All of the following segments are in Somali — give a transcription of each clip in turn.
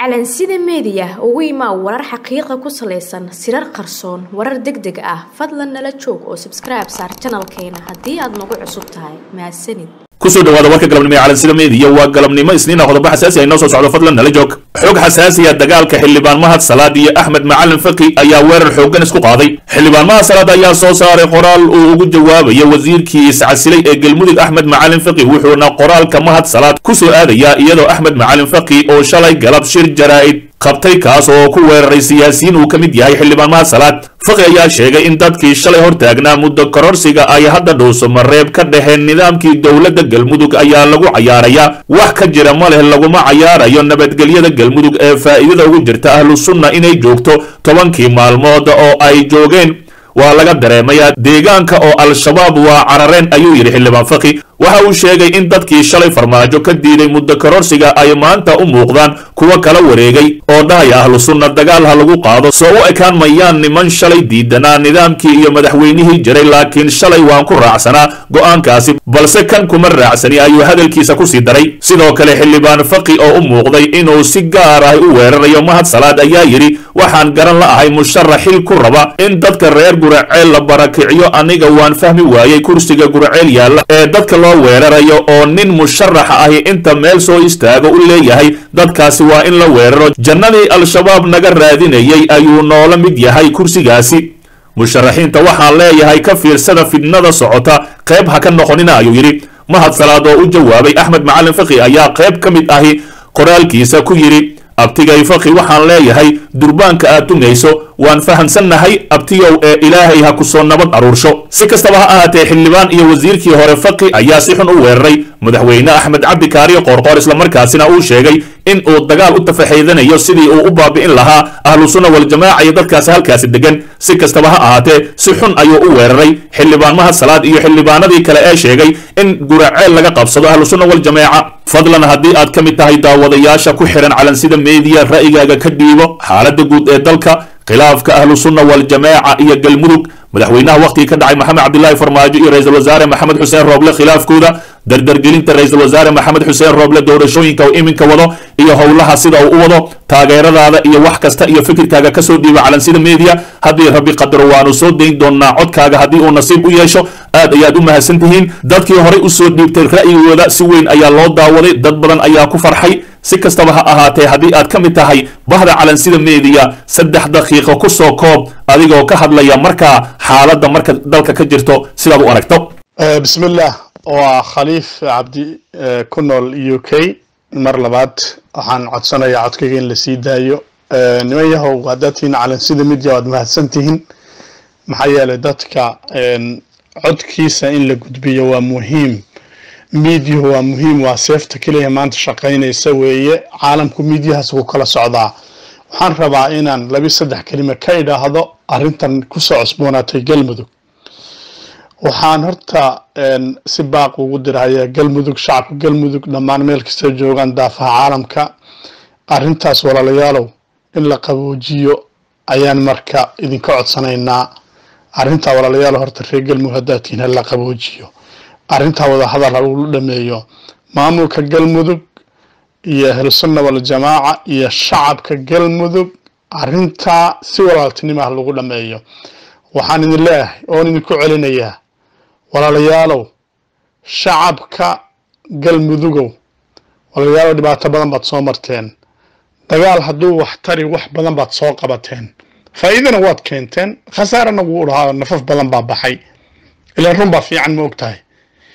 calansida meediya ugu imaa warar xaqiiqa ku salaysan sirar qarsoon warar deg deg ah fadlan nala joog oo sabskribe saar janalkeena haddii aad nagu cusub tahay mahadsanid kusoo dhawaada warka galabnimo ee calansida meediya waa galabnimo isniina qodobo xasaasi ah inoo soo socdo fadlan nala joog xog xasaasiya dagaalka xildhibaan mahad salaad iyo axmed macalin faki ayaa weerar xooggan isku qaaday xildhibaan mahad salaad ayaa soo saaray qoraal uu ugu jawaabayo wasiirkii iscasilay ee galmudug axmed macalin faki wuxuuna qoraalka mahad salaad ku soo aadayaa iyadoo axmed macalin faki oo shalay galab shir jaraa'id qabtay kaas oo ku weeraray siyaasiyiin uu ka mid yahay xildhibaan mahad salaad faqi ayaa sheegay in dadkii shalay hortaagnaa muddo kororsiga ay hadda dhuuso mareeb ka dhaheen nidaamkii dowladda galmudug ayaa lagu cayaarayaa wax ka jira ma leh laguma cayaarayo nabadgelyada galmudug ee faa'iidada ugu jirta ahlu sunna inay joogto tobankii maalmood oo ay joogeen waa laga dareemayaa deegaanka oo al-shabaab waa carareen ayuu yidhi xildhibaan faqi waxa uu sheegay in dadkii shalay farmaajo ka diiday muddo kororsiga ay maanta u muuqdaan kuwa kala wareegay oo dhahaya ahlu sunna dagaal ha lagu qaado soo u ekaan mayaan niman shalay diidanaa nidaamkii iyo madaxweynihii jiray laakiin shalay waan ku raacsanaa go'aankaasi balse kan kuma raacsani ayuu hadalkiisa kusii daray sidoo kale xildhibaan faqi oo u muuqday inuu si gaar ah u weerarayo mahad salaad ayaa yidhi waxaan garan la ahay musharax xil ku raba in dadka reer guraceel la barakiciyo aniga waan fahmi waayey kursiga guraceel yaalla ee dadka loo weerarayo oo nin musharaxa ahi inta meel soo istaago u leeyahay dadkaasi waa in la weeraro jannadii al-shabaab naga raadinayay ayuu noola mid yahay kursigaasi musharaxiinta waxaan leeyahay ka fiirsada fidnada socota qayb ha ka noqonina ayuu yidhi mahad salaad oo u jawaabay axmed macalin faqi ayaa qayb ka mid ahi qoraalkiisa ku yidhi abtigay faqi waxaan leeyahay durbaanka aad tungayso waan fahamsannahay abtiyow ee ilaahay ha ku soo nabad aruursho si kastaba ha ahaatee xildhibaan iyo wasiirkii hore faqi ayaa si xun u weeraray madaxweyne axmed cabdi kaariyo qoorqoor islamarkaasina uu sheegay in uu dagaal u tafaxeydanayo sidii uu u baabi'in lahaa ahlu sunna waljamaaca iyo dadkaasi halkaasi degan si kastaba ha ahaatee si xun ayuu u weeraray xildhibaan mahad salaad iyo xildhibaanadii kale ee sheegay in guraceel laga qabsado ahlu sunna waljamaaca fadlan haddii aad ka mid tahay daawadayaasha ku xihan calansida meediya ra'yigaaga ka dhiibo xaaladda guud ee dalka khilaafka ahlu sunna waljamaaca iyo galmudug madaxweynaha wakhtigii ka dhacay maxamed cabdilaahi farmaajo iyo ra-iisul wasaare maxamed xuseen rooble khilaafkooda dardargelinta ra-iisul wasaare maxamed xuseen rooble doorashooyinka uu iminka wado iyo howlaha sida uu u wado taageeradaada iyo wax kasta iyo fikirkaaga kasoo dhiiba calansida media haddii rabbi qadaro waanu soo dayn doonaa codkaaga haddii uu nasiib u yeesho aad ayaad u mahadsan tihiin dadkii horey usoo dhiibtay ra'yigooda si weyn ayaa loo daawaday dad badan ayaa ku farxay si kastaba ha ahaatee haddii aad ka mid tahay bahda calansida meediya saddex daqiiqo ku soo koob adigoo ka hadlaya markaa xaaladda marka dalka ka jirto sidaad u aragto bismillaah waa khaliif cabdi ku nool u k mar labaad waxaan codsanayaa codkayga in lasii daayo niman yahow haddaad tihiin calansida media waad mahadsan tihiin maxaa yeelay dadka codkiisa in la gudbiyo waa muhiim miidyuhu waa muhiim waa seefta keliya maanta shaqaynaysa weeye caalamku miidyahaas wuu kala socdaa waxaan rabaa inaan labi saddex kelima ka idhaahdo arrintan kusoo cusboonaatay galmudug waxaan horta si baaq ugu dirhayaa galmudug shacabka galmudug dhammaan meel kasta joogaan daafaha caalamka arrintaas walaalayaalow in la qaboojiyo ayaan marka idinka codsanaynaa arrintaa walaalayaalow horta reer galmudug haddaad tihiin ha la qaboojiyo arrintaa wada hadal ha lagu dhameeyo maamulka galmudug iyo ahlusunna waljamaaca iyo shacabka galmudug arrintaa si walaaltinimo ah lagu dhameeyo waxaan idin leeyahay oon idinku celinayaa walaalayaalow shacabka galmudugow walaalayaalow dhibaato badan baad soo marteen dagaal hadduu wax tari wax badan baad soo qabateen faa'iidana waad keenteen khasaarana wuu dhahaa nafaf badan baa baxay ilaan run baa fiican ma og tahay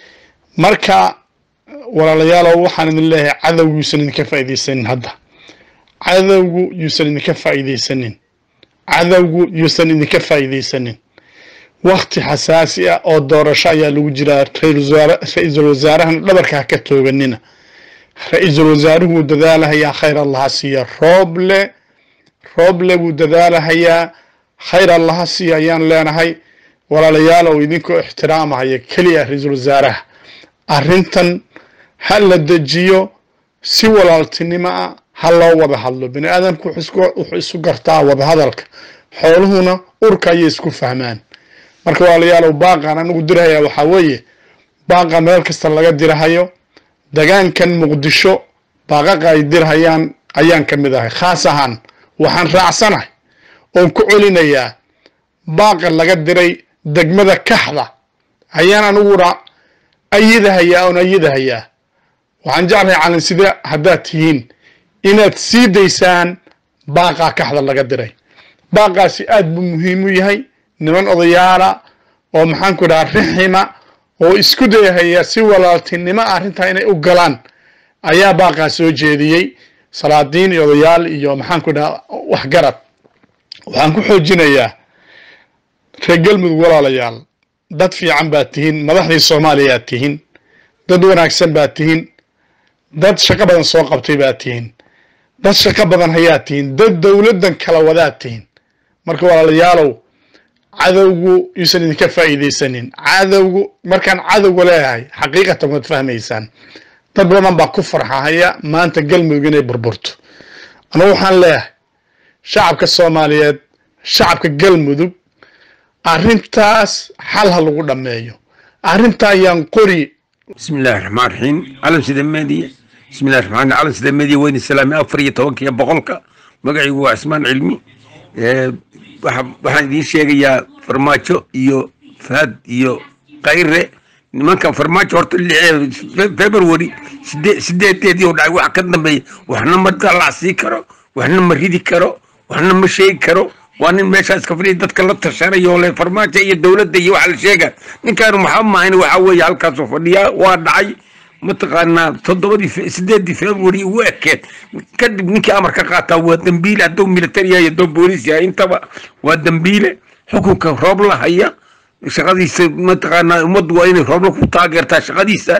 marka walaalayaalow waxaan idin leeyahay cadowgu yuusan idinka faa'iidaysanin hadda cadowgu yuusan idinka faa'iidaysanin cadowgu yuusan idinka faa'iidaysanin wakti xasaasi ah oo doorasho ayaa lagu jiraa ra-iisul wasaarahana dhabarka ha ka tooganina ra-iisul wasaaruhu wuu dadaalahayaa khayr allaha siiya rooble rooble wuu dadaalahayaa khayr allaha siiya ayaan leenahay walaalayaalow idinkoo ixtiraamahaya keliya ra-iisul wasaaraha arrintan ha la dejiyo si walaaltinimo ah ha loo wada hadlo bini aadamku wuxuu isu gartaa wada hadalka xooluhuna urka ayay isku fahmaan marka walaalayaalow baaqan anigu dirhayaa waxaa weeye baaqan meel kasta laga dirhayo degaankan muqdisho baaqaqa ay dirhayaan ayaan ka mid ahay khaas ahaan waxaan raacsanahay oon ku celinayaa baaqa laga diray degmada kaxda ayaan aniguna ayadahayaa oon ayadahayaa waxaan jeclahay calansida haddaad tihiin inaad sii daysaan baaqaa kaxda laga diray baaqaasi aad buu muhiim u yahay niman odayaala oo maxaanku dhaha rixima oo isku dayahaya si walaaltinimo arrintaa inay u galaan ayaa baaqaa soo jeediyey salaadiin iyo odayaal iyo maxaanku dhaha waxgarad waxaan ku xoojinayaa reer galmudug walaalayaal dad fiican baad tihiin madaxdii soomaaliyaad tihiin dad wanaagsan baad tihiin dad shaqo badan soo qabtay baad tihiin dad shaqo badan hayaad tihiin dad dowladdan kala wadaad tihiin marka walaalayaalow cadowgu yuusan idinka faa'iidaysanin cadowgu markaan cadowga leeyahay xaqiiqatan waad fahmaysaan dad badan baa ku farxahaya maanta galmudug inay burburto anugu waxaan leeyahay shacabka soomaaliyeed shacabka galmudug arrintaas xal ha lagu dhammeeyo arrinta ayaan qori بسم الله الرحمن الرحيم علم سيدة مادية بسم الله الرحمن الرحيم علم سيدة مادية وين السلام أفرية توكي بقولك مقعي هو عثمان علمي أه waxaan idiin sheegayaa farmaajo iyo fahad iyo kayre nimankan farmaajo horta february sideedeedii oo dhacay wax ka dambeeya waxna ma dalacsii karo waxna ma ridi karo waxna ma sheegi karo waa nin meeshaas ka fadhiya dadka la tashanayo le farmaajo iyo dowladda iyo waxa la sheega ninkaanu maxaa maahayn waxa weeye halkaasoo fadhiyaa waa dhacay mataqaanaa toddobadii sideedii february ugu ekeed kadib ninkii amar ka qaataa waa dambiile hadduu military yahay hadduu booliis yahay intaba waa dambiile xukunka roob la haya shaqadiisa mataqaanaa ummaddu waa inay roobla ku taageertaa shaqadiisa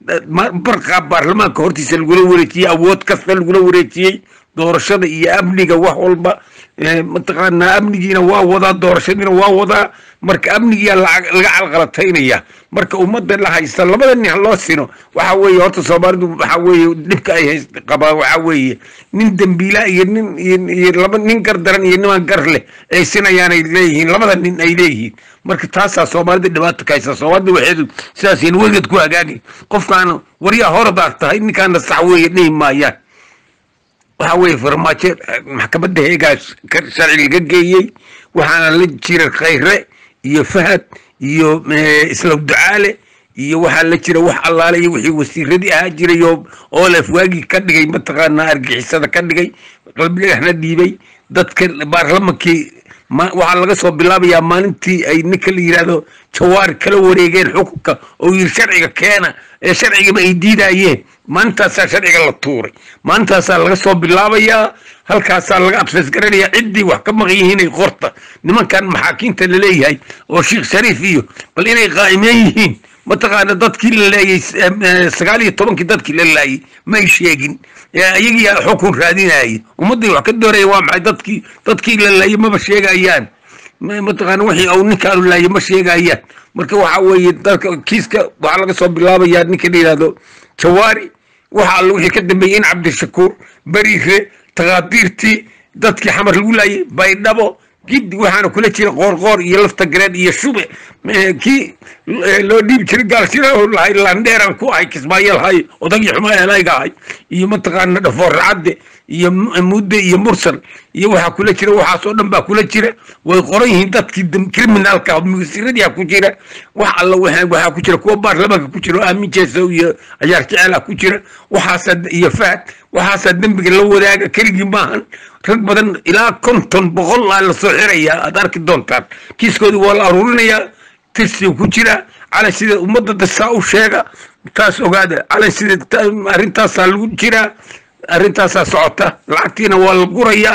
barqaa baarlamaanka hortiisa lagula wareejiyey awood kasta lagula wareejiyey doorashada iyo amniga wax walba mataqaanaa amnigiina waa wadaa doorashadiina waa wadaa marka amnigiyaa laga calqalataynaya marka ummadda la haysta labada nin loo sino waxa weeye horta soomaalidu waxa weeye dhibka ay hayst qabaa waxa weeye nin dembiila iyo nin iyo laba nin gar daran iyo niman gar leh ay sinayaanay leeyihiin labada nin ay leeyihiin marka taasaa soomaalida dhibaato ka haysta soomaalida waxeedu sidaasayna weligeed ku hagaagi qofkaan waryaa horadaad tahay ninkaana sax weeye dhihi maayaan waxa weeye farmaajo maxkamadda heegaas sharci laga geeyey waxaana la jira khayre iyo fahad iyo islaw ducaale iyo waxaa la jira wax allaale iyo wixii wasiiradii ahaa jiray oo olef waagii ka dhigay mataqaanaa argixisada ka dhigay qalbidhagaxna dhiibay dadka baarlamankii waxaa laga soo bilaabayaa maalintii ay ninka la yidhaahdo jawaari kala wareegeen xukunka oo yiri sharciga keena ee sharcigaba ay diidayeen maalintaasaa sharciga la tuuray maalintaasaa laga soo bilaabayaa halkaasaa laga abses garanayaa ciddii wax ka maqan yihiin ay qorta nimankan maxaakiinta laleeyahay oo sheekh shariif iyo bal inay qaa'imeen yihiin mataqaana dadkii la laayay sagaal iyo tobankii dadkii la laayay may sheegin iyagii xukun raadinayay ummaddii wax ka dooraya waa maxay dadkii dadkii la laayay maba sheegayaan mataqaana wixii uu ninkaanu laayay ma sheegayaan marka waxa weeye dadka kiiska waxaa laga soo bilaabayaa ninka la yidhahdo jawaari waxa alla wixii ka dambeeyey in cabdishakuur beriire takaadiirtii dadkii xamar lagu laayay baydhabo giddi waxaana kula jira qoorqoor iyo lafta gareed iyo shube kii loo dhiibi jiray gaalshira lahay landheeran ku ahay kismaayo lahay odagii xumaa elayga ahay iyo mataqaana dhafoor racadde iyo mudde iyo mursal iyo waxaa kula jira waxaasoo dhan baa kula jira way qoran yihiin dadkii criminalka mugasiradii ku jira wax alla waxaa ku jira kuwa baarlamaanka ku jira oo aamin jeesow iyo cayaar jeceela ku jira waxaasaa iyo fahad waxaasaa dembiga la wadaaga keligii maahan rag badan ilaa konton boqol aa lasoo xirayaa aad arki doontaan kiiskoodii waa la aruurinayaa tirsiga ku jira calan sida ummadda dasaa u sheega taas ogaada calan sida arrintaasaa lagu jiraa arrintaasaa socota lacagtiina waa la gurayaa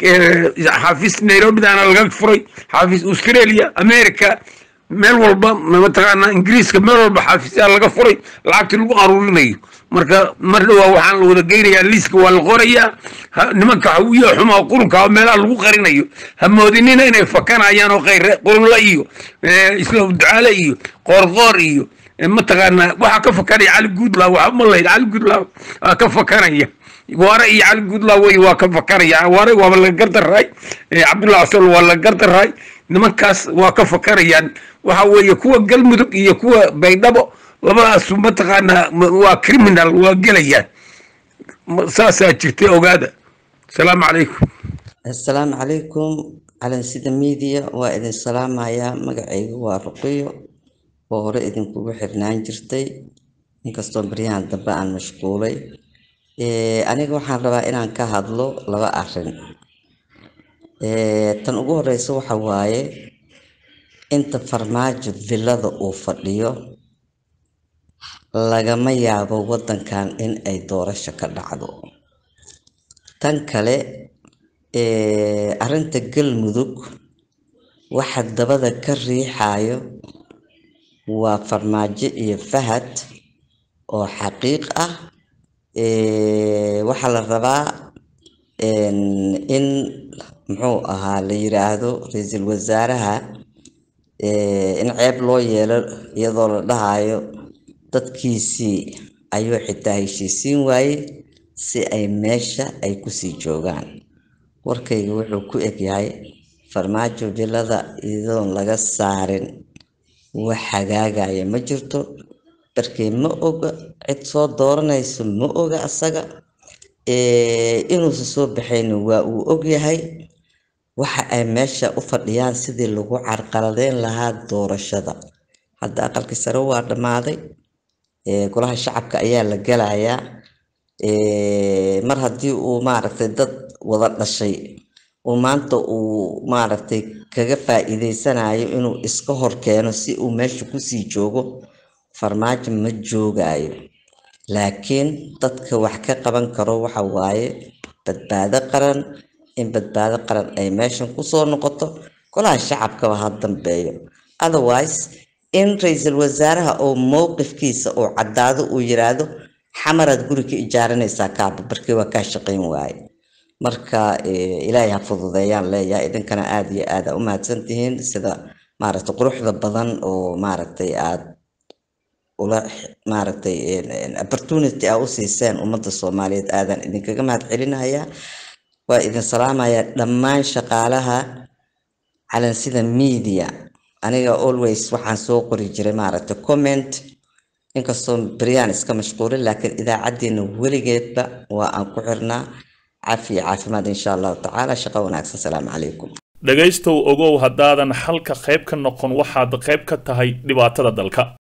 xaafis nairobidana laga furay xaafis australia america meel walba mataqaana ingiriiska meel walba xaafisyaa laga furay lacagtii lagu aruurinayo marka mar dhowaa waxaan la wada geynayaa liiska waa la qorayaa nimanka hawiyo xumaa qurunka meelaha lagu qarinayo ha moodinina inay fakanayaan oo khayre qurunla iyo isla ducaale iyo qoorqoor iyo mataqaana waxaa ka fakanaya cali guudlaa waxa ma lahayd cali guudlaa waa ka fakanaya waare iyo cali guudlaa wey waa ka fakanaya waare waaba laga gardarraay cabdullahi asol waa laga gardarraay nimankaas waa ka fakanayaan waxa weeye kuwa galmudug iyo kuwa baydhabo labadaas mataqaanaa waa criminal waa gelayaan ma- saasaa jirtay ogaada asalaamu calaykum assalaamu calaykum calansida miidiya waa idin salaamayaa magacaygu waa ruqiyo oo hore idinkugu xirnaan jirtay inkastoo baryahan dambe aan mashquulay Eh, aniga waxaan rabaa inaan ka hadlo laba arrin Eh, tan ugu horeysa waxa waaye inta farmaajo villada uu fadhiyo lagama yaabo wadankan in ay doorasho ka dhacdo tan kale eh, arrinta galmudug waxa dabada ka riixayo waa farmaajo iyo fahad oo xaqiiq ah Eh, waxaa la rabaa en, in muxuu ahaa la yiraahdo ra-iisul wasaaraha eh, in ceeb loo yeelo iyadoo la dhahayo dadkiisii ayuu xitaa heshiisiin waaye si ay meesha ay kusii joogaan warkayga wuxuu ku egyahay farmaajo villada iyadoon laga saarin wax hagaagaya ma jirto barkee ma oga cid soo dooranayso ma oga asaga Eh, inuusan soo baxayna waa uu ogyahay waxa ay meesha u fadhiyaan sidii lagu carqaladeyn lahaa doorashada hadda aqalkii sare waa dhammaaday Eh, golaha shacabka ayaa la gelayaa Eh, mar haddii uu maaragtay dad wada dhashay uu maanta uu maaragtay kaga faa'iideysanayo inuu iska hor keeno si uu meesha kusii joogo farmaajo ma joogayo laakiin dadka wax ka qaban karo waxa waaye badbaado qaran in badbaado qaran ay meeshan kusoo noqoto golaha shacabkaba ha dambeeyo otherwise in ra-iisul wasaaraha oo mowqifkiisa uu caddaado uu yiraahdo xamaraad guri ka ijaaranaysaa kaaba barkii waa kaa shaqayn waaye marka eh, ilaahay ha fududeeyaan leeyahay idinkana aada iyo aada u mahadsan tihiin sida maaragtay quruxda badan oo maaragtay aad ula maaragtay en- en opportunity aa u siiseen ummadda soomaaliyeed aadan idinkaga mahad celinayaa waa idin salaamayaa dhammaan shaqaalaha calansida media aniga always waxaan soo qori jiray maaragtay comment inkastoo beryaan iska mashquulin laakiin idaacaddeena weligeedba waa aan ku xirnaa cafi iyo caafimaad insha allahu tacaala shaqo wanaagsan salaamu calaykum dhegaystow ogow haddaadan xalka qayb ka noqon waxaad qayb ka tahay dhibaatada dalka